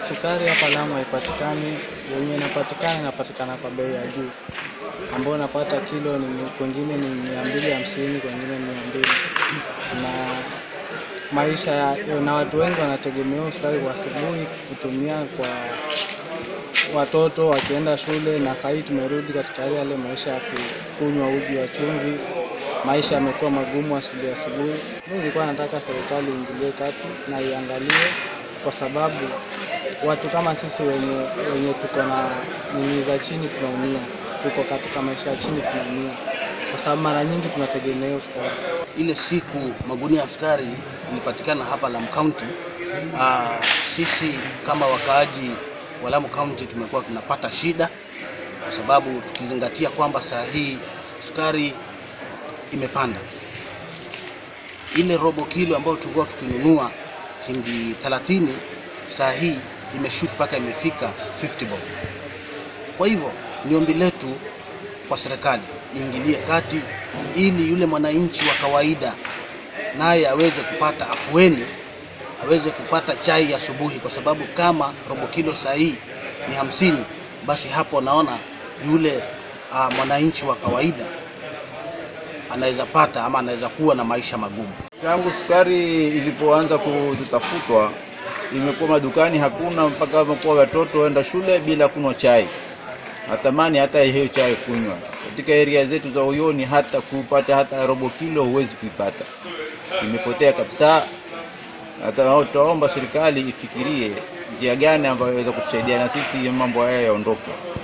Sukari hapa Lamu haipatikani, yenye inapatikana inapatikana kwa bei ya juu, ambao unapata kilo ni kwengine ni mia mbili hamsini kwengine ni mia mbili na maisha ya, na watu wengi wanategemea sukari kwa asubuhi kutumia kwa watoto wakienda shule, na sahii tumerudi katika yale maisha ya kunywa uji wa chumvi. Maisha yamekuwa magumu asubuhi asubuhi. Mimi nilikuwa nataka serikali iingilie kati na iangalie, kwa sababu watu kama sisi wenye, wenye tuko na nini za chini tunaumia, tuko katika maisha ya chini tunaumia, kwa sababu mara nyingi tunategemea sukari. Ile siku magunia ya sukari ilipatikana hapa Lamu County, aa, sisi kama wakaaji wa Lamu County tumekuwa tunapata shida, kwa sababu tukizingatia kwamba saa hii sukari imepanda. Ile robo kilo ambayo tulikuwa tukinunua shilingi 30 saa hii imeshoot mpaka imefika 50 bob. Kwa hivyo ni ombi letu kwa serikali iingilie kati ili yule mwananchi wa kawaida naye aweze kupata afueni, aweze kupata chai asubuhi, kwa sababu kama robo kilo saa hii ni hamsini, basi hapo naona yule uh, mwananchi wa kawaida anaweza pata ama anaweza kuwa na maisha magumu. Tangu sukari ilipoanza kutafutwa, imekuwa madukani hakuna, mpaka wamekuwa watoto waenda shule bila kunywa chai, natamani hata hiyo chai kunywa. Katika area zetu za Uyoni hata kupata hata robo kilo huwezi kuipata, imepotea kabisa. Hata tutaomba serikali ifikirie njia gani ambayo inaweza kutusaidia na sisi mambo haya yaondoke.